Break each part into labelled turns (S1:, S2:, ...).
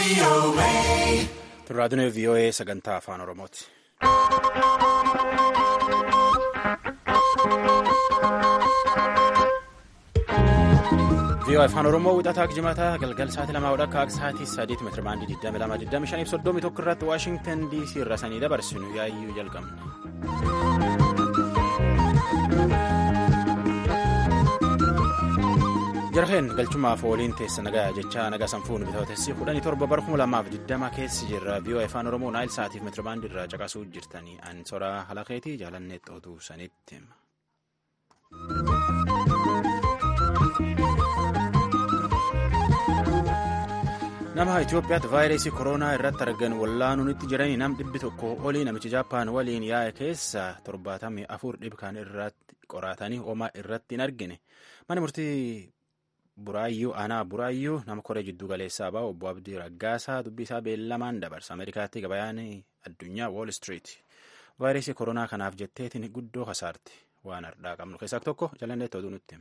S1: Turraadunee VOA sagantaa afaan Oromooti. VOA afaan Oromoo wixataa jimataa galgal sa'aatii lamaa hodha akka sa'aatii sadiitti meetira baandii 22 25 fi irratti Waashingtan DC irra sanii dabarsinu yaayyuu jalqabne. jarheen galchumaaf waliin teessa nagaa jechaa nagaa sanfuun bitaatessi kudhanii torba bara kuma lamaaf digdama keessi jirra VOA afaan oromoo naayil sa'aatiif meetira baandii irraa caqasuu jirtanii an soraa halakeetii jaalannee xootuu sanitti. nama Itoophiyaatti vaayirasii koronaa irratti argan wallaanuunitti jiranii nam dhibbi tokko olii namichi jaappaan waliin yaa'e keessa torbaatamii afur dhibkaan irratti qoratanii homaa irratti hin argine mana murtii buraayyuu aanaa buraayyuu nama koree jiddu galeessaa ba'u obbo Abdii Raggaasaa dubbii isaa beellamaan dabarsa Ameerikaatti gabayaan addunyaa Wall Street vaayirasii koronaa kanaaf jetteetiin guddoo kasaarti waan hardhaa qabnu keessaa tokko jalannee ta'uu nutti.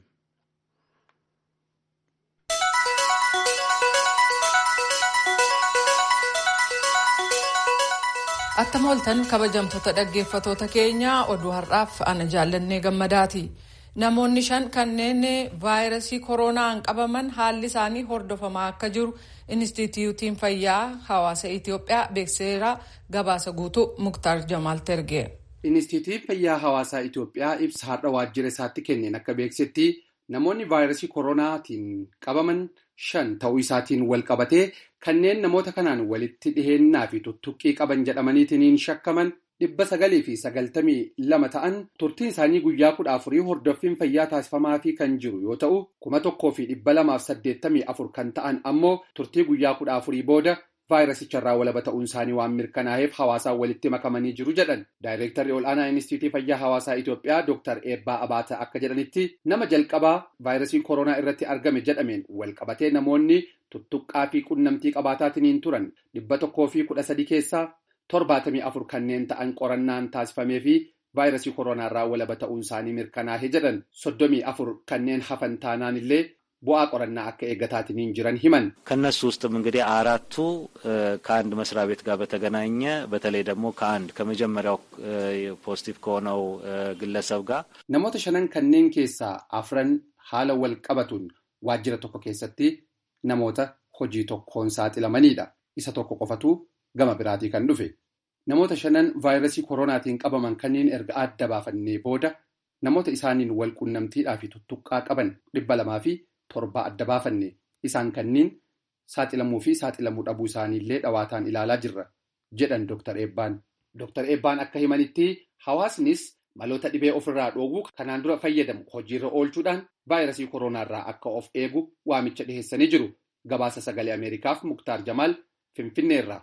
S2: Attama oltan kabajamtoota dhaggeeffatoota keenyaa oduu har'aaf ana jaallannee gammadaati. Namoonni shan kanneen vaayirasii koronaan qabaman haalli isaanii hordofamaa akka jiru Inistituutiin Fayyaa Hawaasa Itoophiyaa beekseera gabaasa guutuu Muktaar Jamaal Terge.
S3: Inistituutiin Fayyaa Hawaasaa Itoophiyaa ibsa har'a waajjira isaatti kenneen akka beeksetti namoonni vaayirasii koronaatiin qabaman shan ta'uu isaatiin wal qabatee kanneen namoota kanaan walitti dhiheennaa fi tuttuqqii qaban jedhamaniitiin shakkaman dhibba sagalii fi sagaltamii lama ta'an turtiin isaanii guyyaa kudha afurii hordoffiin fayyaa taasifamaafii kan jiru yoo ta'u kuma tokkoo fi dhibba lamaaf saddeettamii afur kan ta'an ammoo turtii guyyaa kudha afurii booda vaayirasicharraa walaba ta'uun isaanii waan mirkanaa'eef hawaasaan walitti makamanii jiru jedhan daayireektarri ol'aanaa inistituutii fayyaa hawaasaa Itoophiyaa Dr. Eebbaa Abaata akka jedhanitti nama jalqabaa vaayirasii koronaa irratti argame jedhameen wal qabatee namoonni tuttuqqaa fi qunnamtii qabaataatiin turan dhibba tokkoo fi kudha sadi keessaa torbaatamii afur kanneen ta'an qorannaan taasifamee fi vaayirasii koronaarraa walaba ta'uun isaanii mirkanaa'e jedhan soddomii afur kanneen hafan taanaan illee bu'aa qorannaa akka eeggataatiin jiran himan
S4: ከነሱ ውስጥም እንግዲህ አራቱ ከአንድ መስሪያ ቤት ጋር በተገናኘ በተለይ ደግሞ ከአንድ ከመጀመሪያው ፖዚቲቭ ከሆነው ግለሰብ ጋር
S3: namoota shanan kanneen keessaa afran haala wal qabatuun waajjira tokko keessatti namoota hojii tokkoon saaxilamanidha isa tokko qofatu gama biraatii kan dhufe namoota shanan vaayirasii koronaatiin qabaman kanneen erga adda baafannee booda namoota isaaniin wal qunnamtiidhaa fi tuttuqqaa qaban dhibba lamaa fi torba adda baafanne isaan kanneen saaxilamuu fi saaxilamuu dhabuu isaaniillee dhawaataan ilaalaa jirra jedhan Dr. Eebbaan. Dr. Eebbaan akka himanitti hawaasnis maloota dhibee ofirraa dhoowwuu kanaan dura fayyadamu hojiirra oolchuudhaan vaayirasii koronaarraa akka of eegu waamicha dhiheessanii jiru. Gabaasa sagalee Ameerikaaf Muktaar Jamaal Finfinneerraa.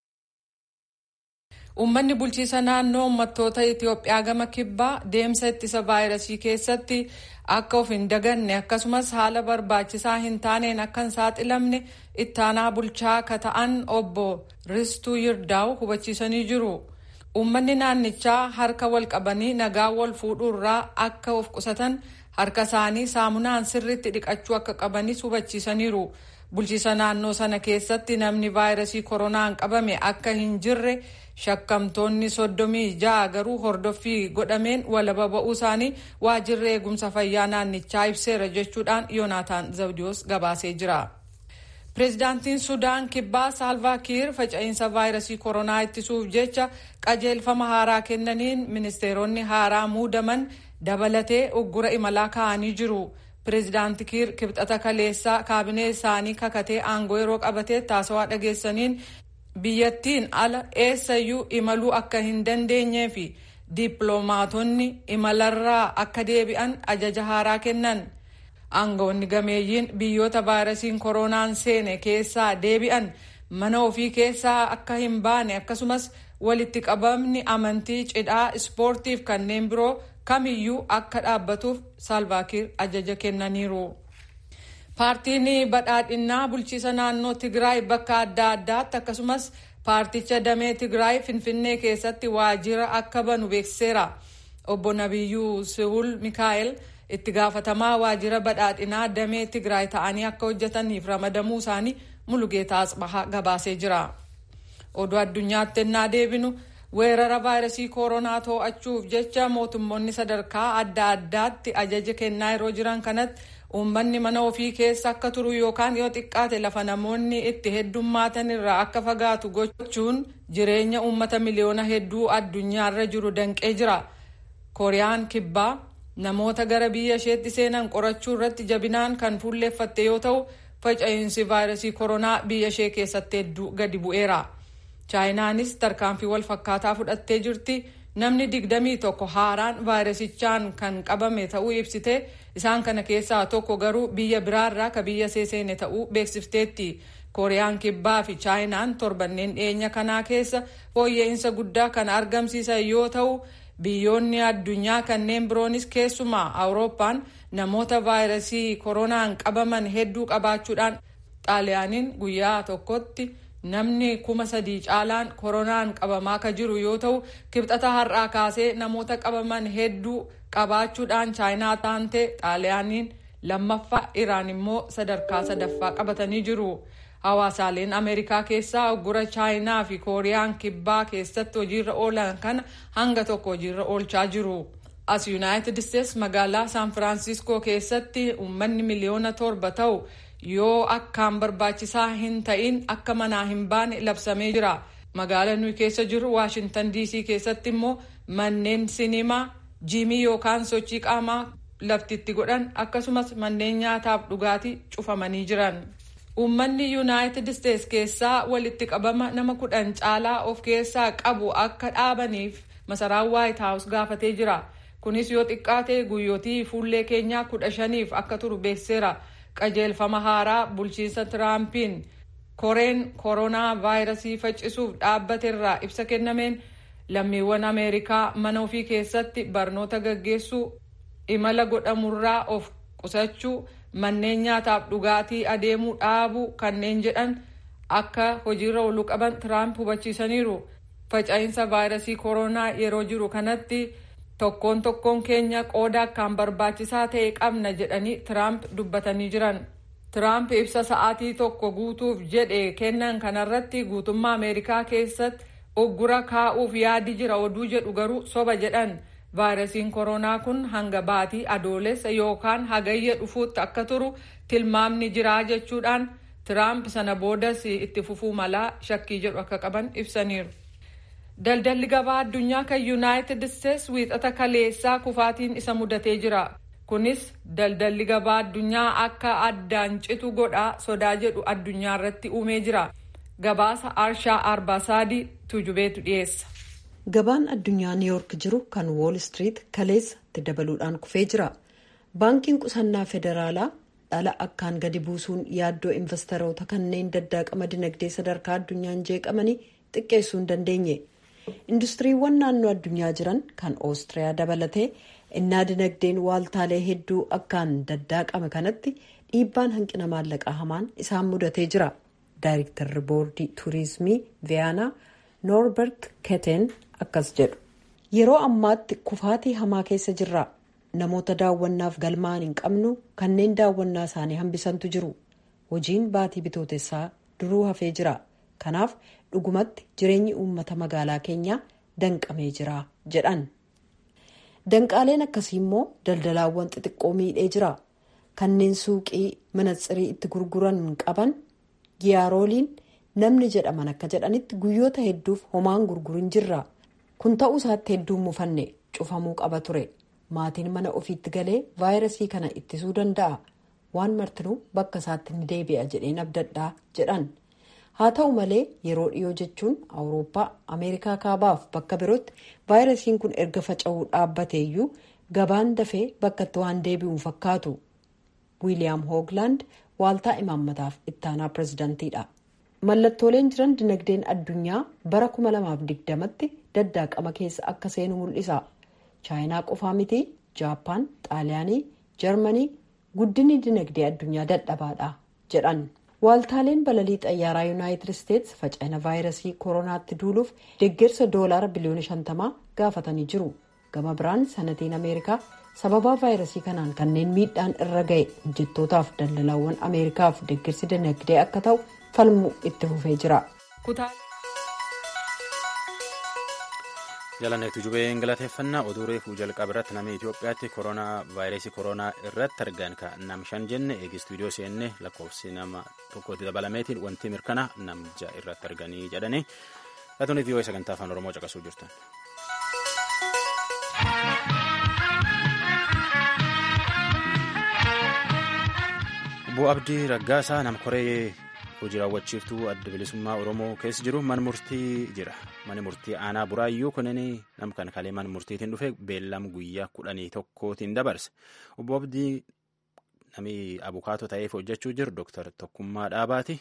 S2: Uummanni bulchiisa naannoo uummattoota Itoophiyaa gama kibbaa deemsa ittisa vaayirasii keessatti akka of hin daganne akkasumas haala barbaachisaa hin taaneen akka hin saaxilamne ittaanaa bulchaa ka ta'an obbo Ristuu Yirdaa'u hubachiisanii jiru. Uummanni naannichaa harka wal qabanii nagaa wal fuudhuurraa akka of qusatan harka isaanii saamunaan sirriitti dhiqachuu akka qabanis hubachiisaniiru. Bulchiisa naannoo sana keessatti namni vaayirasii koronaan qabame akka hin jirre shakkamtoonni soddomii ja'a garuu hordoffii godhameen walaba ba'uu isaanii waajjirri eegumsa fayyaa naannichaa ibseera jechuudhaan yoonaataan zabdiyoos gabaasee jira. Pireezidaantiin Sudaan kibbaa Saalvaa Kiir faca'insa vaayirasii koronaa ittisuuf jecha qajeelfama haaraa kennaniin ministeeronni haaraa muudaman dabalatee uggura imalaa kaa'anii jiru. Pireezidaanti Kiir kibxata kaleessaa kaabinee isaanii kakatee aangoo yeroo qabatee taasawaa dhageessaniin biyyattiin ala eessayyuu imaluu akka hin dandeenyee fi dippiloomaatonni imalarraa akka deebi'an ajaja haaraa kennan. Aangoonni gameeyyiin biyyoota vaayirasiin koronaan seene keessaa deebi'an mana ofii keessaa akka hin baane akkasumas walitti qabamni amantii cidhaa ispoortiif kanneen biroo kamiyyuu akka dhaabbatuuf saalvaakiir ajaja kennaniiru. Paartiin badhaadhinnaa bulchiisa naannoo Tigraay bakka adda addaatti akkasumas paarticha damee Tigraay Finfinnee keessatti waajjira akka banu beeksiseera. Obbo Nabiyyuu Siwul Mikaa'el itti gaafatamaa waajjira badhaadhinaa damee Tigraay ta'anii akka hojjetaniif ramadamuu isaanii Mulugeetaa Asbahaa gabaasee jira. Oduu addunyaatti ennaa deebinu weerara vaayirasii koronaa to'achuuf jecha mootummoonni sadarkaa adda addaatti ajaja kennaa yeroo jiran kanatti uummanni mana ofii keessa akka turu yookaan yoo xiqqaate lafa namoonni itti heddummaatan irraa akka fagaatu gochuun jireenya uummata miliyoona hedduu addunyaarra jiru danqee jira. kooriyaan kibbaa namoota gara biyya isheetti seenan qorachuu irratti jabinaan kan fuulleeffatte yoo ta'u faca'insi vaayirasii koronaa biyya ishee keessatti hedduu gadi bu'eera. chaayinaanis tarkaanfii wal fakkaataa fudhattee jirti. namni digdamii tokko haaraan vaayirasichaan kan qabame ta'uu ibsite isaan kana keessaa tokko garuu biyya biraarraa ka biyya seene ta'uu beeksifteetti kooriyaan kibbaa fi chaayinaan torbanneen dhiyeenya kanaa keessa fooyya'insa guddaa kan argamsiisan yoo ta'u biyyoonni addunyaa kanneen biroonis keessumaa awurooppaan namoota vaayirasii koronaan qabaman hedduu qabaachuudhaan xaaliyaaniin guyyaa tokkotti. namni kuma sadii caalaan koronaan qabamaa ka jiru yoo ta'u kibxata har'aa kaasee namoota qabaman hedduu qabaachuudhaan chaayinaa taante xaaliyaaniin lammaffaa iraan immoo sadarkaa sadaffaa qabatanii jiru hawaasaaleen ameerikaa keessaa uggura chaayinaa fi kooriyaan kibbaa keessatti hojiirra oolan kana hanga tokko hojiirra oolchaa jiru as yuunaayitid isteets magaalaa saan firaansiskoo keessatti uummanni miliyoona torba ta'u yoo akkaan barbaachisaa hin ta'in akka manaa hin baane labsamee jira magaalaa nuyi keessa jiru waashintan diisii keessatti immoo manneen sinimaa jiimii yookaan sochii qaamaa laftitti godhan akkasumas manneen nyaataaf dhugaatii cufamanii jiran uummanni yuunaayitid isteets keessaa walitti qabama nama kudhan caalaa of keessaa qabu akka dhaabaniif masaraan waayit haawus gaafatee jira kunis yoo xiqqaate guyyootii fuullee keenyaa kudha shaniif akka turu beekseera. qajeelfama haaraa bulchiinsa tiraampiin koreen koronaa vaayirasii faccisuuf dhaabbateerraa ibsa kennameen lammiiwwan ameerikaa mana ofii keessatti barnoota gaggeessuu imala godhamurraa of qusachuu manneen nyaataaf dhugaatii adeemuu dhaabuu kanneen jedhan akka hojiirra ooluu qaban tiraamp hubachiisaniiru faca'insa vaayirasii koronaa yeroo jiru kanatti. tokkoon tokkoon keenya qooda akkaan barbaachisaa ta'e qabna jedhanii tiraamp dubbatanii jiran tiraamp ibsa sa'aatii tokko guutuuf jedhe kennan kanarratti guutummaa ameerikaa keessatti uggura kaa'uuf yaadi jira oduu jedhu garuu soba jedhan vaayirasiin koronaa kun hanga baatii adoolessa yookaan hagayya dhufuutti akka turu tilmaamni jiraa jechuudhaan tiraamp sana boodas itti fufuu malaa shakkii jedhu akka qaban ibsaniiru. daldalli gabaa addunyaa kan yuunaayitid isteets wiixata kaleessaa kufaatiin isa mudatee jira kunis daldalli gabaa addunyaa akka addaan citu godhaa sodaa jedhu addunyaa irratti uumee jira gabaasa arshaa arbaasaadii tujubeetu dhiyeessa.
S5: gabaan addunyaa niiyoork jiru kan wool street kaleessatti dabaluudhaan kufee jira baankiin qusannaa federaalaa dhala akkaan gadi buusuun yaaddoo investoroota kanneen daddaaqama dinagdee sadarkaa addunyaan jeeqamanii xiqqeessuu hin dandeenye. industiriiwwan naannoo addunyaa jiran kan oostiriyaa dabalatee innaa dinagdeen waaltaalee hedduu akkaan daddaaqame kanatti dhiibbaan hanqina maallaqaa hamaan isaan mudatee jira daayirektarri boordii tuurizimii viyaanaa noorbert keteen akkas jedhu yeroo ammaatti kufaatii hamaa keessa jirra namoota daawwannaaf galmaan hin qabnu kanneen daawwannaa isaanii hambisantu jiru hojiin baatii bitootessaa duruu hafee jira kanaaf dhugumatti jireenyi uummata magaalaa keenyaa danqamee jira jedhan danqaaleen akkasii immoo daldalaawwan xixiqqoo miidhee jira kanneen suuqii manatsirii itti gurguran qaban giyaarooliin namni jedhaman akka jedhanitti guyyoota hedduuf homaan gurgurin jirra kun ta'uu isaatti hedduun mufanne cufamuu qaba ture maatiin mana ofiitti galee vaayirasii kana ittisuu danda'a waan martinuu bakka isaatti ni deebi'a jedheen abdadhaa jedhan. haa ta'u malee yeroo dhiyoo jechuun awurooppaa ameerikaa kaabaaf bakka birootti vaayirasiin kun erga faca'uu dhaabbateeyyuu gabaan dafee bakkatti waan deebi'u fakkaatu wiiliyaam hooglaand waaltaa imaammataaf ittaanaa pirezidantiidha mallattooleen jiran dinagdeen addunyaa bara 2020tti daddaaqama keessa akka seenu mul'isa chaayinaa qofaa miti jaappaan xaaliyaanii jarmanii guddinni dinagdee addunyaa dadhabaadha jedhan. waaltaaleen balalii xayyaaraa yuunaayitid isteets faca'ina vaayirasii koronaatti duuluuf deeggarsa doolaara biliyoona 50 gaafatanii jiru gama biraan sanatiin ameerikaa sababaa vaayirasii kanaan kanneen miidhaan irra ga'e hojjettootaaf daldalaawwan ameerikaaf deeggarsi dinagdee akka ta'u falmuu itti fufee jira.
S1: jalaneetu jubeen galateeffannaa oduu reefuu jalqaba irratti namni Itoophiyaatti koronaa vaayirasii koronaa irratti argan ka nam shan jenne eegi istuudiyoo seenne lakkoofsi nama tokkotti dabalameetiin wanti mirkana namja irratti arganii jedhanii laatoonni vii'oo sagantaa afaan oromoo caqasuu jirtan. Obbo Abdii Raggaasaa nam koree hojii raawwachiiftuu adda bilisummaa oromoo keessa jiru mana murtii jira mana murtii aanaa buraayyuu kunin nam kan kalee mana murtiitiin dhufe beellam guyyaa kudhanii tokkootiin dabarse obbo Abdii namni abukaatoo ta'eef hojjechuu jiru dooktar Tokkummaa Dhaabaati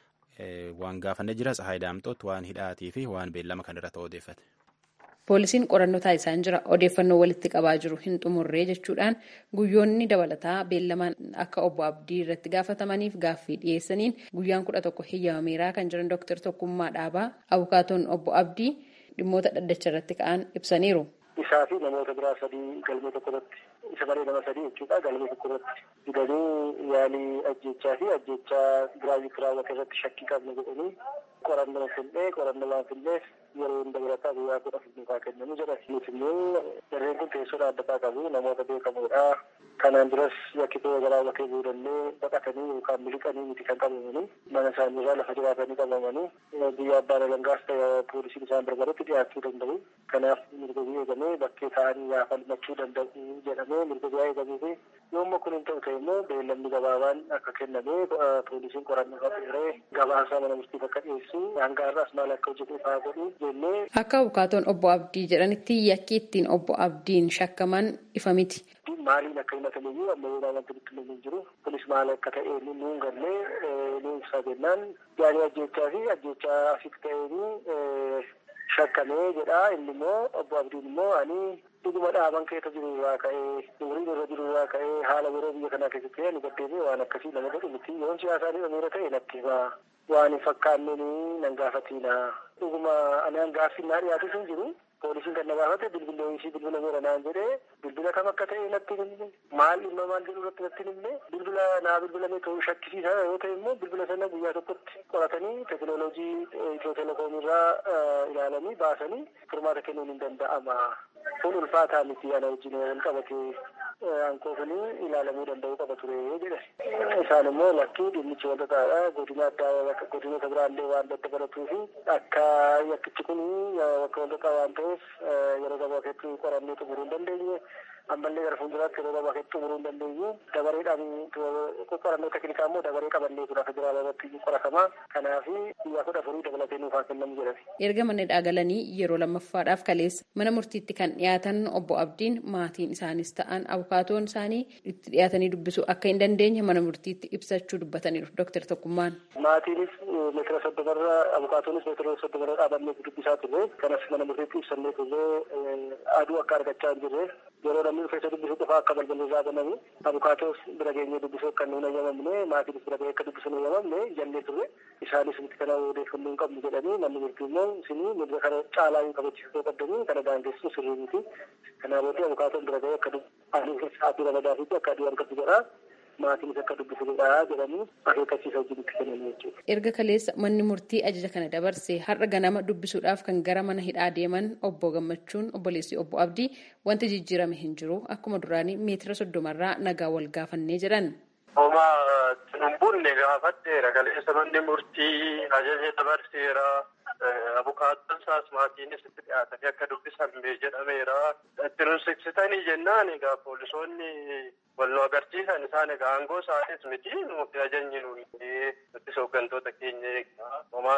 S1: waan gaafannee jira Tsahaay Daamxoot waan hidhaatii fi waan beellama kan irratti odeeffate.
S6: Poolisiin qorannoo taasisaan jira odeeffannoo walitti qabaa jiru hin xumurree jechuudhaan guyyoonni dabalataa beellamaan akka obbo Abdii irratti gaafatamaniif gaaffii dhiyeessaniin guyyaan kudha tokko heeyyamameeraa kan jiran Dooktar Tokkummaa Dhaabaa abukaatoon obbo Abdii dhimmoota dhaddacha irratti ka'an ibsaniiru.
S7: Isaa fi namoota biraa sadii galmee tokko irratti isa malee nama sadii jechuudha galmee tokko irratti fidanii yaalii ajjechaa fi ajjechaa giraavitii raawwate irratti shakkii qabna jedhanii qorannoo fillee qorannoo waan filleef yeroo hunda birataa guyyaa kudha filmuufaa kennamu jedha. Nuti immoo jarreen kun teessoo dhaabbataa qabu namoota beekamoodha. Kanaan duras yakkitoo raawwatee boodallee baqatanii yookaan miliqanii miti kan qabamanii mana isaanii irraa lafa jiraatanii qabamanii biyya abbaan alangaas ta'e poolisiin isaan barbaadetti dhiyaachuu danda'u. Kanaaf mirga biyya eegamee bakkee ta'anii yaa falmachuu danda'u jedhamee mirga biyyaa eegamee fi yoomma kun hin ta'u ta'e immoo beellamni gabaabaan akka kennamee poolisiin qorannoo qabeeree gabaasaa mana murtiif akka dhiyeessu hanga har'aas maal akka hojjetu fa'aa godhu jennee.
S6: Akka abukaatoon obbo Abdii jedhanitti yakki ittiin obbo Abdiin shakkaman ifa miti.
S7: Maaliin akka himataniyyuu amma yoo wanti nutti hin jiru kunis maal akka ta'e nuun gallee nu ibsaa jennaan yaalii ajjechaa fi ajjechaa asitti ta'een shakkamee jedha inni immoo obbo Abdiin immoo ani dhuguma dhaaban keessa jiru irraa ka'ee umriin irra jiru irraa ka'ee haala yeroo biyya kanaa keessatti ani gaddeebi'e waan akkasii nama godhu miti yoon siyaasaan hidhameera ta'e natti himaa waan hin fakkaanneen nan gaafatiina dhuguma ani hangaaffinnaa dhiyaatu sun jiru poolisiin kan na gaafate bilbilee ishii bilbila meera naan jedhee bilbila kam akka ta'e natti himne maal dhimma maal jedhu irratti natti himne bilbila naa bilbilame ta'uu shakkisiisa yoo ta'e immoo bilbila sana guyyaa tokkotti qoratanii teekinooloojii itiyoo telekoom irraa ilaalanii baasanii furmaata kennuun hin danda'ama. Kun ulfaataa miti ana wajjin wal qabatee ankoo kun ilaalamuu danda'uu qaba ture jedhe. Isaan immoo lakkii dhimmichi wal xaxaadha. Godina addaa godinoota biraallee waan daddabalatuu fi akka yakkichi kun akka wal xaxaa waan ta'eef yeroo gabaa keessatti qorannee xumuruu hin dandeenye. ammallee gara fuulduraatti yeroo gabaa keessatti xumuruu hin dandeenyu dabareedhaan qorannoo teknikaa immoo dabaree qabannee tura federaalaa irratti qoratama kanaaf guyyaa kudha afurii dabalatee nuuf haa kennamu jedhame.
S6: erga manni dhaagalanii yeroo lammaffaadhaaf kaleessa mana murtiitti kan dhiyaatan obbo Abdiin maatiin isaanis ta'an abukaatoon isaanii itti dhiyaatanii dubbisuu akka hin dandeenye mana murtiitti ibsachuu dubbataniiru Dr. Tokkummaan.
S7: Maatiinis meetira soddomarra abukaatoonis meetira soddomarra dhaabannee dubbisaa turre kanas mana murtiitti ibsannee turre aduu akka argachaa hin jirre yeroo namni dhufeessa dubbisuu qofa akka balballi irraa banamu abukaatoos bira geenyee dubbisuu akka nuun ayyamamne maatiinis bira gahee akka dubbisuu nu ayyamamne jennee turre isaanis miti kana odeeffannoo hin qabnu jedhanii namni murtii immoo isinii mirga kana caalaa hin kabachiisuu qabdanii kana daangessu sirrii miti kanaa booddee abukaatoon bira gahee akka aduu sa'aatii ramadaatiitti akka aduu argatu jedhaa maatiinis akka dubbisu godhaa jedhanii akeekkachiisa wajjin itti kennanii jechuudha.
S6: Erga kaleessa manni murtii ajaja kana dabarse har'a ganama dubbisuudhaaf kan gara mana hidhaa deeman obbo Gammachuun obboleessi obbo Abdii wanti jijjiirame hin jiru akkuma duraanii meetira soddomarraa nagaa wal gaafannee jedhan.
S8: Homa tunumbuun gaafadheera kaleessa manni murtii ajaja dabarseera. Abukaattoon isaas maatiinis itti dhiyaatanii akka dubbisan jedhameera. Itti nusiksitanii jennaan egaa poolisoonni wal nu agarsiisan isaan egaa aangoo isaanis miti nuti ajajni nuyi nuti hooggantoota keenya eegaa homa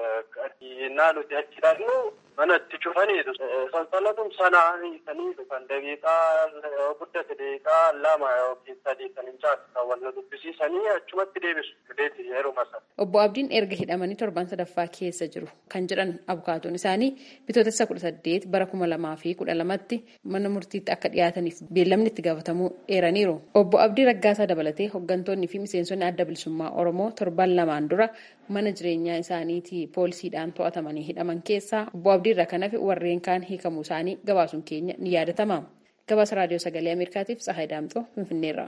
S8: qadiinaa nuti achi dhaqnu mana itti cufaniitu. Sansalatum sanaa hiikanii kan daqiiqaa guddate daqiiqaa lama yookiin sadii kan hin caaksisan wal nu dubbisiisanii achumatti deebisu. Fideeti yeroo masa.
S6: Obbo Abdiin erga hidhamanii torban sadaffaa keessa jiru kan jedhan abukaatoon isaanii bitootessa kudha saddeet bara kuma lamaa fi kudha lamatti mana murtiitti akka dhiyaataniif beellamni itti gaafatamuu eeraniiru. Obbo Abdii Raggaasaa dabalatee hooggantoonni fi miseensonni adda bilisummaa Oromoo torban lamaan dura mana jireenyaa isaaniitii poolisiidhaan to'atamanii hidhaman keessaa obbo Abdii irraa kan hafe warreen kaan hiikamuu isaanii gabaasuun keenya ni yaadatama. gabaasa raadiyoo sagalee ameerikaatiif tsahaay daamxoo finfinneerra.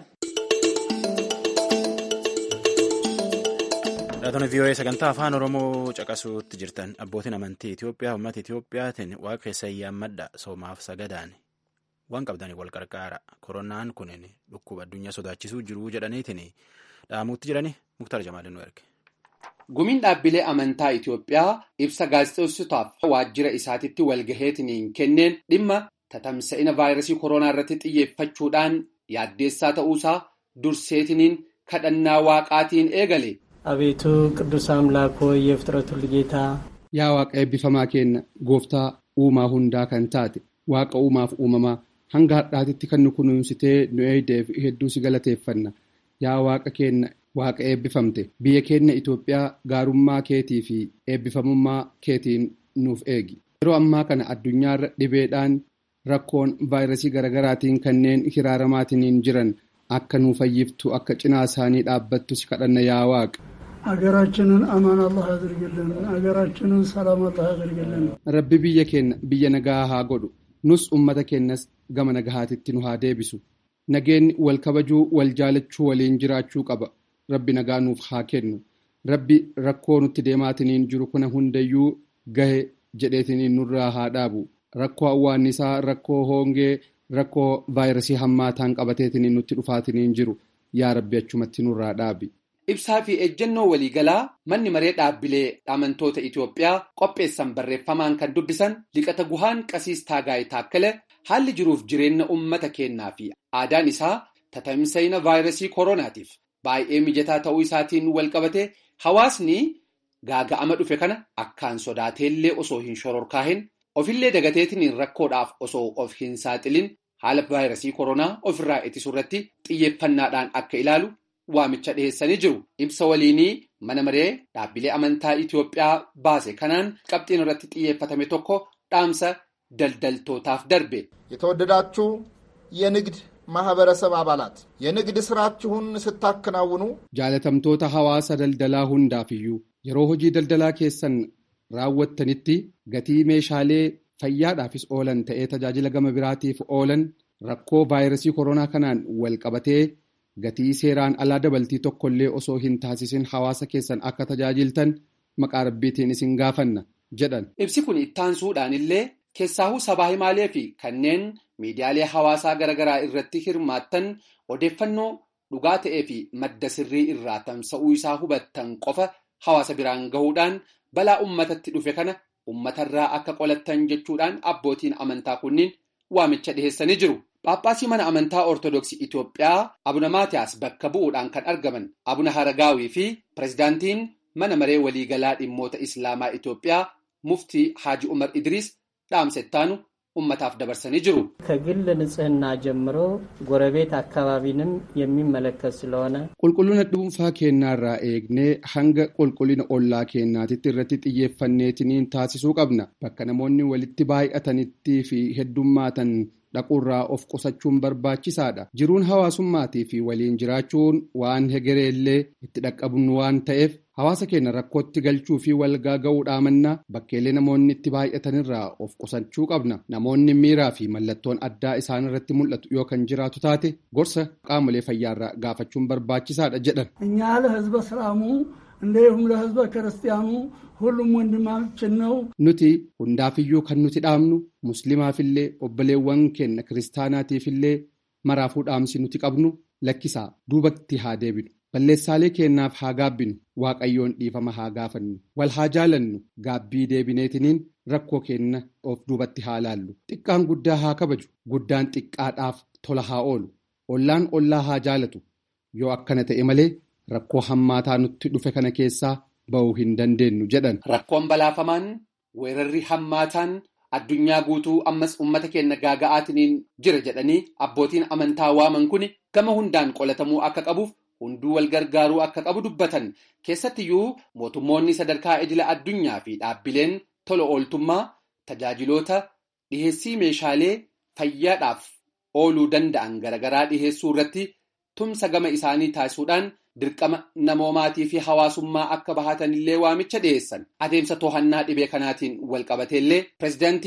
S1: Dhaatonni VOA sagantaa afaan Oromoo caqasuutti jirtan abbootiin amantii Itoophiyaa uummata Itoophiyaatiin waaqa keessa yaammadha soomaaf sagadaan waan qabdanii wal qarqaara koronaan kun dhukkuba addunyaa sodaachisuu jiru jedhaniitiin dhaamuutti jirani muktaar jamaalin nu erge.
S3: Gumiin dhaabbilee amantaa Itoophiyaa ibsa gaazexeessotaaf waajjira isaatitti walgaheetiin kenneen dhimma tatamsa'ina vaayirasii koronaa irratti xiyyeeffachuudhaan yaaddeessaa ta'uusaa durseetiniin kadhannaa waaqaatiin eegale.
S9: አቤቱ ቅዱስ አምላክ ሆይ የፍጥረት ሁሉ ጌታ
S3: yaa waaqa eebbifamaa keenya gooftaa uumaa hundaa kan taate waaqa uumaaf uumamaa hanga har'aatitti kan nu kunuunsitee nu eeydeef hedduu si galateeffanna yaa waaqa keenya waaqa eebbifamte biyya keenya Itoophiyaa gaarummaa keetii fi eebbifamummaa keetiin nuuf eegi yeroo ammaa kana addunyaarra dhibeedhaan rakkoon vaayirasii garaagaraatiin kanneen hiraaramaatiin jiran akka nu fayyiftu akka cinaa isaanii dhaabbattu si kadhanna yaa waaqa.
S10: ሀገራችንን አማን አላህ ያድርግልን። ሀገራችንን ሰላም አላህ ያድርግልን።
S3: Rabbi biyya keenya biyya nagaa haa godhu. Nus uummata keenyas gama nagahaatitti nu haa deebisu. Nageenyi wal kabajuu wal jaalachuu waliin jiraachuu qaba. Rabbi nagaa nuuf haa kennu. Rabbi rakkoo nutti deemaatiniin jiru kuna hundayyuu gahe jedheetiniin nurraa haa dhaabu. Rakkoo awwaannisaa, rakkoo hoongee, rakkoo vaayirasii hammaataan qabateetiniin nutti dhufaatiniin jiru. Yaa Rabbi achumatti nurraa dhaabi. Ibsaa fi ejjennoo waliigalaa manni maree dhaabbilee amantoota Itoophiyaa qopheessan barreeffamaan kan dubbisan liqata guhaan qasiis taagaay taakkale haalli jiruuf jireenya uummata keenyaa fi aadaan isaa tatamsa'ina vaayirasii koronaatiif baay'ee mijataa ta'uu isaatiin walqabate hawaasni gaaga'ama dhufe kana akkaan sodaateellee osoo hin shororkaahin ofillee dagateetiin rakkoodhaaf osoo of hin saaxilin haala vaayirasii koronaa ofirraa ittisuu irratti xiyyeeffannaadhaan akka ilaalu. waamicha dhiheessanii jiru ibsa waliinii mana maree dhaabbilee amantaa Itoophiyaa baase kanaan qabxiin irratti xiyyeeffatame tokko dhaamsa daldaltootaaf darbe.
S11: የተወደዳችሁ የንግድ ማህበረሰብ አባላት የንግድ ስራችሁን ስታከናውኑ
S3: jaalatamtoota hawaasa daldalaa hundaafiyyuu yeroo hojii daldalaa keessan raawwattanitti gatii meeshaalee fayyaadhaafis oolan ta'ee tajaajila gama biraatiif oolan rakkoo vaayirasii koronaa kanaan wal qabatee. gatii seeraan alaa dabaltii tokkollee osoo hin taasisin hawaasa keessan akka tajaajiltan maqaa rabbiitiin isin gaafanna jedhan. Ibsi kun ittaansuudhaan illee keessaahuu sabaa himaalee fi kanneen miidiyaalee hawaasaa garaagaraa irratti hirmaattan odeeffannoo dhugaa ta'ee fi madda sirrii irraa tamsa'uu isaa hubattan qofa hawaasa biraan gahuudhaan balaa uummatatti dhufe kana uummatarraa akka qolattan jechuudhaan abbootiin amantaa kunniin waamicha dhiheessanii jiru. Paappaasii mana amantaa Ortoodooksii Itoophiyaa Abuna Maatiyaas bakka bu'uudhaan kan argaman Abuna Haragaawii fi pirezidaantiin mana maree waliigalaa dhimmoota Islaamaa Itoophiyaa muftii Haaji Umar Idriis dhaamsa ittaanu ummataaf dabarsanii jiru.
S9: ከግል ንጽህና ጀምሮ ጎረቤት አካባቢንም የሚመለከት ስለሆነ
S3: Qulqullina dhuunfaa keenyaarraa eegnee hanga qulqullina ollaa keenyaatitti irratti xiyyeeffanneetiniin taasisuu qabna. Bakka namoonni walitti baay'atanitti fi heddummaatan dhaquurraa of qusachuun barbaachisaadha. Jiruun hawaasummaatii fi waliin jiraachuun waan hegereellee itti dhaqqabnu waan ta'eef hawaasa keenya rakkootti galchuu fi walgaa ga'uudhaa mannaa bakkeelee namoonni itti baay'atanirraa of qusachuu qabna. Namoonni miiraa fi mallattoon addaa isaan irratti mul'atu yoo kan jiraatu taate gorsa qaamolee fayyaarraa gaafachuun barbaachisaadha jedhan.
S10: እኛ ለህዝበ እስላሙ እንዲሁም ለህዝበ ክርስቲያኑ ሁሉም ወንድማችን ነው።
S3: Nuti hundaafiyyuu kan nuti dhaamnu musliimaafillee obboleewwan keenya kiristaanaatiifillee maraafuu dhaamsi nuti qabnu lakkisaa duubatti haa deebinu. Balleessaalee keenyaaf haa gaabbinu waaqayyoon dhiifama haa gaafannu wal haa jaalannu gaabbii deebineetiniin rakkoo keenya of duubatti haa laallu xiqqaan guddaa haa kabaju guddaan xiqqaadhaaf tola haa oolu ollaan ollaa haa jaalatu yoo akkana ta'e malee rakkoo hammaataa nutti dhufe kana keessaa ba'uu hin dandeenyu jedhan. Rakkoon balaafamaan weerarri hammaataan addunyaa guutuu ammas uummata keenya gaaga'aatiniin jira jedhanii abbootiin amantaa waaman kun gama hundaan qolatamuu akka qabuuf. hunduu wal gargaaruu akka qabu dubbatan keessattiyyuu mootummoonni sadarkaa idila addunyaa fi dhaabbileen tola ooltummaa tajaajiloota dhiheessii meeshaalee fayyaadhaaf ooluu danda'an garaagaraa dhiheessuu irratti tumsa gama isaanii taasisuudhaan dirqama namoomaatii fi hawaasummaa akka bahatanillee waamicha dhiheessan adeemsa to'annaa dhibee kanaatiin wal qabateellee pirezidaantiin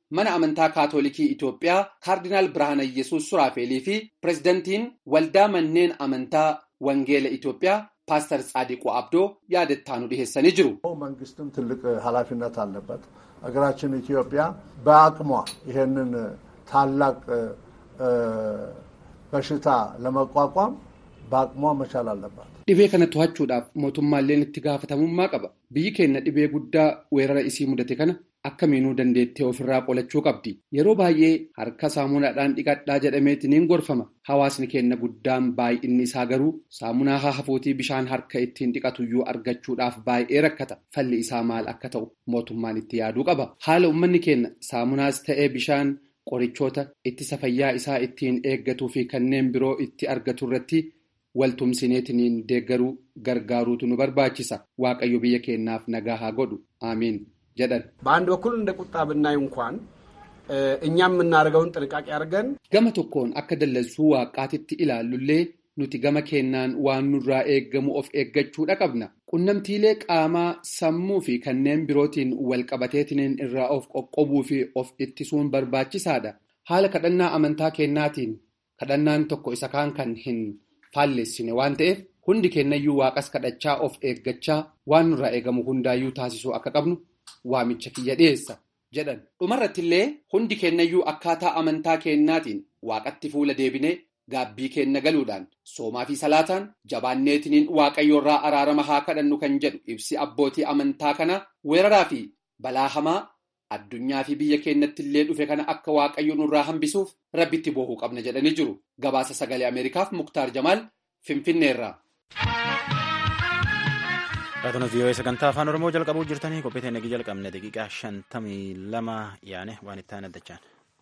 S3: mana amantaa kaatolikii Itoophiyaa kaardinaal Birhaana Iyyasuus Suraafelii fi pirezidantiin waldaa manneen amantaa Wangeela Itoophiyaa ፓስተር ጻዲቁ አብዶ ያደታኑ ሊሄሰን ይጅሩ
S12: መንግስትም ትልቅ ኃላፊነት አለበት። ሀገራችን ኢትዮጵያ በአቅሟ ይሄንን ታላቅ በሽታ ለመቋቋም በአቅሟ መቻል አለባት።
S3: dhibee kana to'achuudhaaf mootummaalleen itti gaafatamummaa qaba biyyi keenya dhibee guddaa weerara isii mudate kana akkamiinuu dandeettee ofirraa qolachuu qabdi yeroo baay'ee harka saamunaadhaan dhiqadhaa jedhameetiniin gorfama hawaasni keenya guddaan baay'inni isaa garuu saamunaa haa hafuutii bishaan harka ittiin dhiqatuyyuu argachuudhaaf baay'ee rakkata falli isaa maal akka ta'u mootummaan itti yaaduu qaba haala uummanni keenya saamunaas ta'ee bishaan qorichoota ittisa fayyaa isaa ittiin eeggatuu fi kanneen biroo itti argatu irratti waltumsineetiniin deeggaruu gargaaruutu nu barbaachisa waaqayyo biyya keenyaaf nagaa haa godhu aamiin jedhan
S13: በአንድ በኩል እንደ ቁጣ ብናይ እንኳን እኛም የምናደርገውን ጥንቃቄ አድርገን
S3: gama tokkoon akka dallansuu waaqaatitti ilaallullee nuti gama keenyaan waan nurraa eeggamu of eeggachuudha qabna qunnamtiilee qaamaa sammuu fi kanneen birootiin walqabateetiniin irraa of qoqqobuu fi of ittisuun barbaachisaadha haala kadhannaa amantaa keenyaatiin kadhannaan tokko isa kaan kan hin faallessine waan ta'eef hundi keenyayyuu waaqas kadhachaa of eeggachaa waan nurraa eegamu hundaayyuu taasisuu akka qabnu waamicha kiyya dhiyeessa jedhan dhumarratti illee hundi keenyayyuu akkaataa amantaa keenyaatiin waaqatti fuula deebinee gaabbii keenya galuudhaan soomaa fi salaataan jabaanneetiniin waaqayyoorraa araarama haa kadhannu kan jedhu ibsi abbootii amantaa kana weeraraa fi balaa hamaa addunyaa fi biyya keenyatti illee dhufe kana akka waaqayyo nurraa hambisuuf rabbitti boohuu qabna jedhanii jiru gabaasa sagalee ameerikaaf muktaar jamaal finfinneerraa.
S1: Raatoon vii'oo sagantaa afaan oromoo jalqabuu jirtanii qophii teenya jalqabne daqiiqaa shantamii lama yaane waan itti aanaddachaan.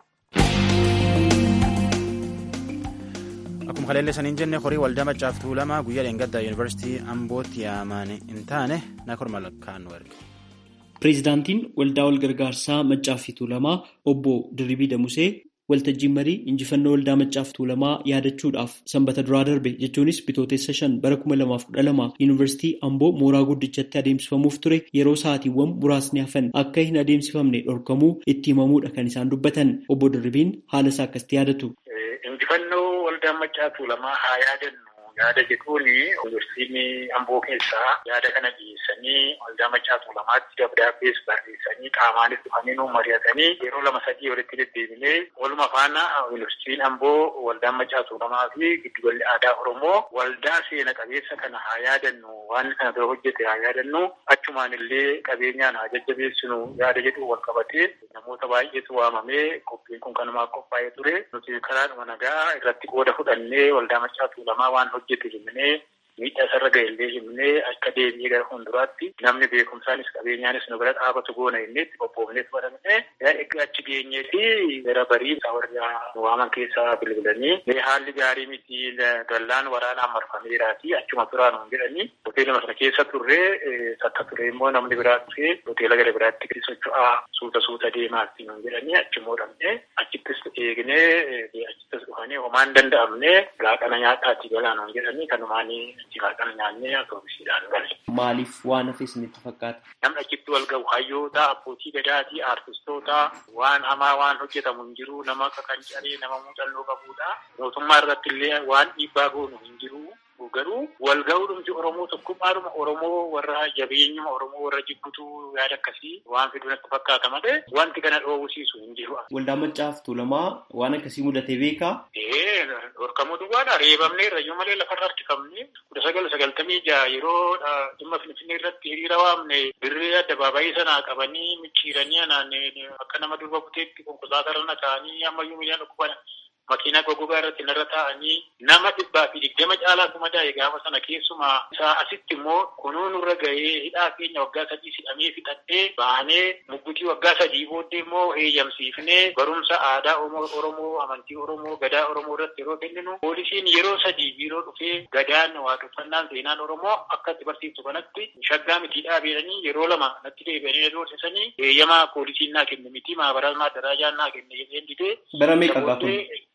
S1: Akkuma kaleellee saniin jenne horii waldaa maccaaf tuulamaa guyyaa dheengaddaa yuunivarsiitii ambootti yaamaan hin taane nakor malakkaan nu erge.
S14: Pireezidaantiin waldaa walgargaarsaa maccaaf tuulamaa obbo Dirribii Damusee waltajjiin marii injifannoo waldaa maccaaf tuulamaa yaadachuudhaaf sanbata duraa darbe jechuunis bitootessa shan bara kuma lamaaf kudha lama yuunivarsiitii amboo mooraa guddichatti adeemsifamuuf ture yeroo sa'aatiiwwan muraasni hafan akka hin adeemsifamne dhorkamuu itti himamuudha kan isaan dubbatan obbo Dirribiin haala isaa akkasitti yaadatu.
S15: Injifannoo waldaa maccaaf tuulamaa haa yaadannu. yaada jedhuun yuunivarsiitiin amboo keessaa yaada kana dhiyeessanii waldaa maccaaf tuulamaatti dabdaabbees barreessanii qaamaanis dhufanii nu mari'atanii yeroo lama sadii walitti deddeebinee waluma faana yuunivarsiitiin amboo waldaa maccaaf tuulamaa fi giddugalli aadaa oromoo waldaa seena qabeessa kana haa yaadannu waan kana dura hojjete haa yaadannu achumaan illee qabeenyaan haa jajjabeessinu yaada jedhu wal qabatee namoota baay'eetu waamamee qophiin kun kanumaaf qophaa'ee ture nuti karaadhuma nagaa irratti qooda fudhannee waldaa maccaaf tuulamaa waan hojjete himnee miidhaa isarra ga'ellee himnee akka deebi'ee gara fuulduraatti namni beekumsaanis qabeenyaanis nu bira dhaabatu goona innee itti qophoofnee fudhatame egaa achi geenyeeti gara barii warra nu waaman keessaa bilbilanii haalli gaarii miti dallaan waraanaan marfameeraati achuma turaa nuun jedhanii hoteeluma sana keessa turree takka ture immoo namni biraa dhufee hoteela gara biraatti socho'aa suuta suuta deemaatti nuun jedhanii achimmoo dhabnee achittis eegnee achittis dhufanii homaan danda'amne laaqana nyaataatti galaa nuun jedhanii kanumaanii jiraatan nyaannee atoobisiidhaan gale.
S14: Maaliif waan hafe isinitti fakkaata?
S15: Namni achitti wal gahu hayyoota, abbootii gadaatii, aartistoota waan hamaa waan hojjetamu hin jiru, nama akka qancaree, nama muuxannoo qabudha. Mootummaa irratti illee waan dhiibbaa goonu hin jiru. Garuu wal ga'uudhumti Oromoo tokkummaadhuma Oromoo warra jabeenyuma Oromoo warra jibbutu yaada akkasii waan fidu natti fakkaata malee wanti kana dhoowwisiisu hin jiru.
S14: Waldaa maccaaf tuulamaa waan akkasii mudatee beekaa?
S15: Ee dhorkamuu duwwaadha reebamnee rayyoo malee lafarra harkifamne kudha sagal sagaltamii jaha yeroo dhimma finfinnee irratti hiriira waamne birree addabaabayii sanaa qabanii micciiranii anaan akka nama durba buteetti konkolaataa irra ta'anii ammayyuu miidhaan dhukkuban makiinaa goggogaa irratti narra taa'anii nama dhibbaa fi digdama caalaa kuma daa'e gaafa sana keessumaa isaa asitti immoo kunuu nurra ga'ee hidhaa keenya waggaa sadii hidhamee fixadhee baanee muggutii waggaa sadii booddee immoo heeyyamsiifnee barumsa aadaa Oromoo amantii Oromoo gadaa Oromoo irratti yeroo kenninu poolisiin yeroo sadii biiroo dhufee gadaan waaqeffannaan seenaan Oromoo akka itti barsiiftu kanatti shaggaa mitii dhaabeedhanii yeroo lama natti deebi'anii doorsisanii heeyyamaa poolisiin naa kenne miti maabaraa daraajaan naa kenne jedheen didee
S14: bara meeqa gaafuu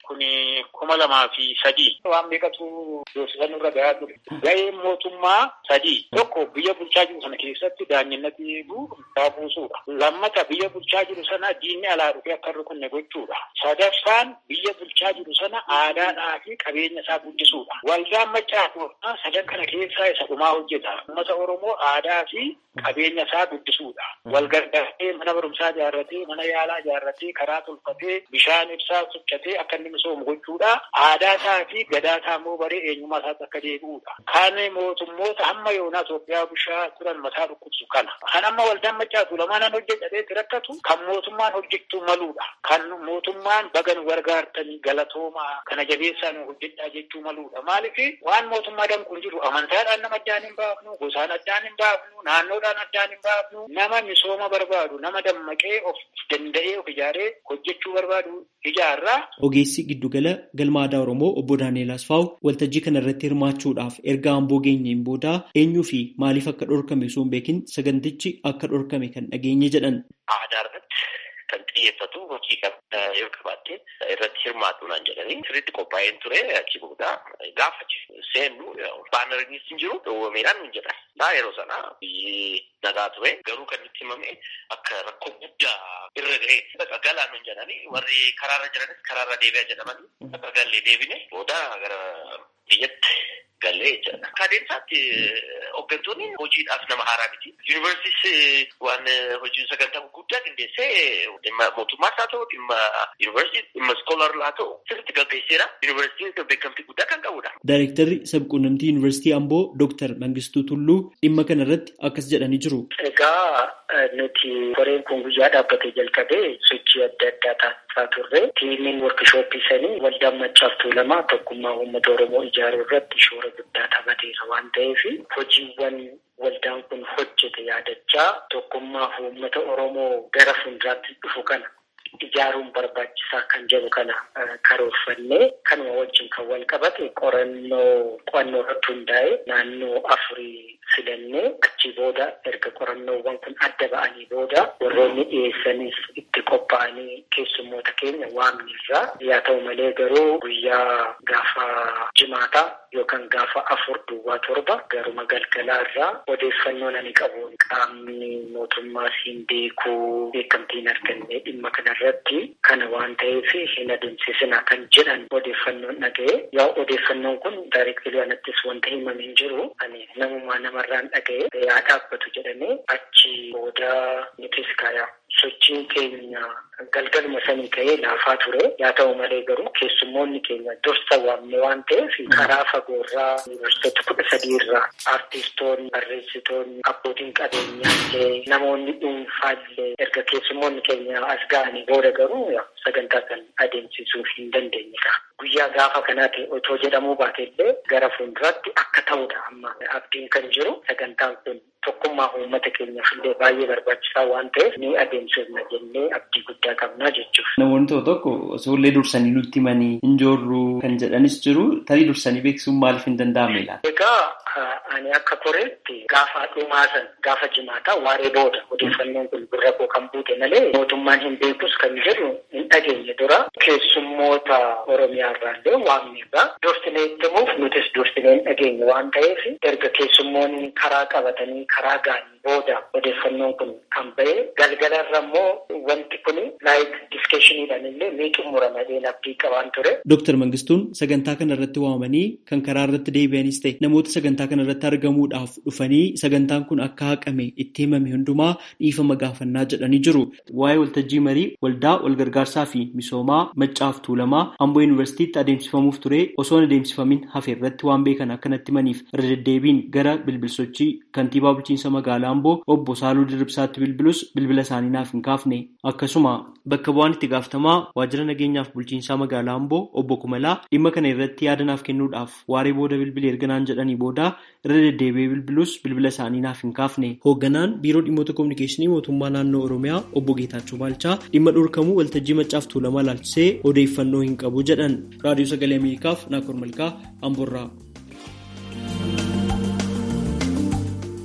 S15: kun kuma lamaa fi sadii waan meeqatu beeksisan irra gahaa ture. Gaheen mootummaa sadii tokko biyya bulchaa jiru sana keessatti daanyinnati eeguu isaa buusuudha. Lammata biyya bulchaa jiru sana diinni alaa dhufee akka irra kunne gochuudha. Sadaffaan biyya bulchaa jiru sana aadaadhaa fi qabeenya isaa guddisuudha. Waldaan maccaa sadan kana keessaa isa dhumaa hojjeta. Uummata Oromoo aadaa fi qabeenya isaa guddisuudha. Wal gargaaree mana barumsaa ijaarratee mana yaalaa ijaarratee karaa tolfatee bishaan ibsaa sochotee akka inni misoomu gochuudha. Aadaa isaa fi gadaa isaa immoo baree eenyummaa isaatti akka deebi'uudha. Kan mootummoota hamma yoonaa Itoophiyaa bulchaa turan mataa dhukkubsu kana. Kan amma waldaan maccaatu lamaan hojjetee rakkatu kan mootummaan hojjechuu maluudha. Kan mootummaan baga nu gargaartanii galatoomaa kana jabeessaa nu hojjedhaa jechuu maluudha. Maaliif waan mootummaa danquun jiru amantaadhaan nama addaan hin baafnu, gosaan addaan hin baafnu, naannoodhaan addaan hin baafnu, nama misooma barbaadu, nama dammaqee of danda'ee of ijaaree hojjechuu barbaadu ijaarraa.
S14: Ogeessi giddugala galma aadaa Oromoo obbo Daani'eel Asfaaw waltajjii kana irratti hirmaachuudhaaf erga amboo geenyeen booda eenyuu fi maaliif akka dhorkame osoo hin beekin sagantichi akka dhorkame kan dhageenye jedhan.
S16: Aadaa irratti kan xiyyeeffatu hojii yoo qabaatte irratti hirmaatu naan jedhanii sirriitti qophaa'een ture achi booda gaafa seennu baanariinis hin jiru dhowwameedhaan hin jedhan. Naa yeroo sana biyyi nagaa ture garuu kan itti himame akka rakkoo guddaa irra ga'e akka galaan hin jedhanii warri karaarra jiranis karaarra deebi'a jedhamanii akka gallee deebine booda gara biyyatti gallee jechaadha. Akka adeemsaatti hooggantoonni hojiidhaaf nama haaraa miti. Yuunivarsiitis waan hojiin sagantaa guddaa qindeessee dhimma mootummaas haa ta'u dhimma yuunivarsiitii dhimma iskoolaarlaa haa ta'u sirriitti gaggeesseera. Yuunivarsiitiin beekamtii guddaa kan qabudha.
S14: Daayirektarri sabquunnamtii yuunivarsiitii Amboo Dooktar Mangistuu Tulluu dhimma kana irratti akkas jedhanii jiru.
S17: Egaa nuti koreen kun guyyaa dhaabbatee jalqabee sochii adda addaa taasisaa turre. Tiimiin workishooppii sanii waldaan maccaaf tuulamaa tokkummaa uummata Oromoo ijaaruu irratti shoora guddaa taphateera waan ta'eef hojiiwwan waldaan kun hojjete yaadachaa tokkummaa uummata Oromoo gara fuulduraatti dhufu kana ijaaruun barbaachisaa kan jedhu kana karoorfannee kanuma wajjin kan wal qabate qorannoo qo'annoo irratti hundaa'e naannoo afurii filannee achi booda erga qorannoowwan kun adda ba'anii booda warroonni dhiyeessanis itti qophaa'anii keessummoota keenya waamnirraa yaa ta'u malee garuu guyyaa gaafa jimaataa yookaan gaafa afur duwwaa torba garuma galgalaa irraa odeeffannoo ani qabuun qaamni mootummaa siin beekuu beekamtiin arganne dhimma kanarratti kana waan ta'eef hin adeemsisina kan jedhan odeeffannoon dhaga'e yaa odeeffannoon kun daayirektilii anattis wanta himame hin jiru ani namumaa namarraan dhaga'e yaa dhaabbatu jedhamee achi booda nutis kaayaa sochiin keenya galgaluma sanii ka'ee laafaa ture yaa ta'u malee garuu keessummoonni keenya dursa waamne waan ta'eef karaa fagoorraa yuunivarsiitota kudha sadii irraa aartistoonni barreessitoonni abbootiin qabeenyaallee namoonni dhuunfaallee erga keessummoonni keenya as ga'anii booda garuu sagantaa kan adeemsisuu hin dandeenyedha. Guyyaa gaafa kanaati otoo jedhamuu baateellee gara fuulduraatti akka ta'udha amma abdiin kan jiru sagantaan kun tokkummaa uummata keenyaaf illee baay'ee barbaachisaa waan ta'eef ni adeemsifna jennee abdii guddaa qabnaa jechuudha.
S14: Namoonni tokko tokko isoollee dursanii nutti himanii hin joorru kan jedhanis jiru tarii dursanii beeksisuun maaliif hin danda'amne laata?
S17: Egaa ani akka koreetti gaafa dhumaa san gaafa jimaataa waaree booda odeeffannoon kun gurra koo kan buute malee mootummaan hin beekus kan jedhu hin dhageenye dura keessummoota Oromiyaa irraallee waamneerra dursinee himuuf nutis dursinee hin dhageenye waan ta'eef erga keessummoonni karaa qabatanii karaa ga'anii booda odeeffannoon kun kan ba'e galgala irra immoo wanti kun laayik diskeshiniidhaan illee ni xumurama jedheen abdii qabaan ture.
S14: Dooktar Mangistuun sagantaa kana irratti waamanii kan karaa irratti deebi'anis ta'e namoota sagantaa kana irratti argamuudhaaf dhufanii sagantaan kun akka haqame itti himame hundumaa dhiifama gaafannaa jedhanii jiru. Waa'ee waltajjii marii waldaa walgargaarsaa fi misoomaa maccaaf tuulamaa Amboo Yuunivarsiitiitti adeemsifamuuf ture osoo hin adeemsifamin hafe irratti waan beekan akkanatti himaniif irra deddeebiin gara bilbilsochii kantiibaa bulchiinsa magaalaa Amboo obbo Saaluu Dirribsaatti bilbilus bilbila isaanii naaf hin kaafne. Akkasuma bakka bu'aan itti gaafatamaa waajjira nageenyaaf bulchiinsaa magaalaa Amboo obbo Kumalaa dhimma kana irratti yaada naaf kennuudhaaf waaree booda bilbilee erganaan jedhanii booda irra deddeebi'ee bilbilus bilbila isaanii naaf hin kaafne. Hoogganaan biiroo dhimmoota kominikeeshinii mootummaa naannoo Oromiyaa obbo Geetaachoo Baalchaa dhimma dhorkamuu waltajjii maccaaf tuulamaa ilaalchisee odeeffannoo hin qabu jedhan. Raadiyoo Sagalee Ameerikaaf Naakkor Malkaa Amboorraa.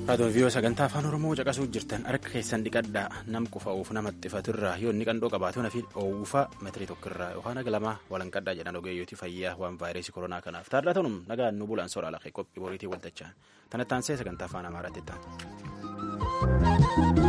S1: Raadiyoon viiyoo sagantaa afaan Oromoo caqasuu jirtan harka keessan dhiqadhaa nam qufa'uuf namatti faturraa yoo inni qandoo qabaatu nafi oowwufa metirii tokkorraa yookaan naga lamaa walanqadhaa jedhan ogeeyyooti fayyaa waan vaayirasii koronaa kanaaf taadhatanum nagaan nu bulaan soraa lafee qophii boriitii waltachaa tanattaan see sagantaa afaan amaaraatti ta'an.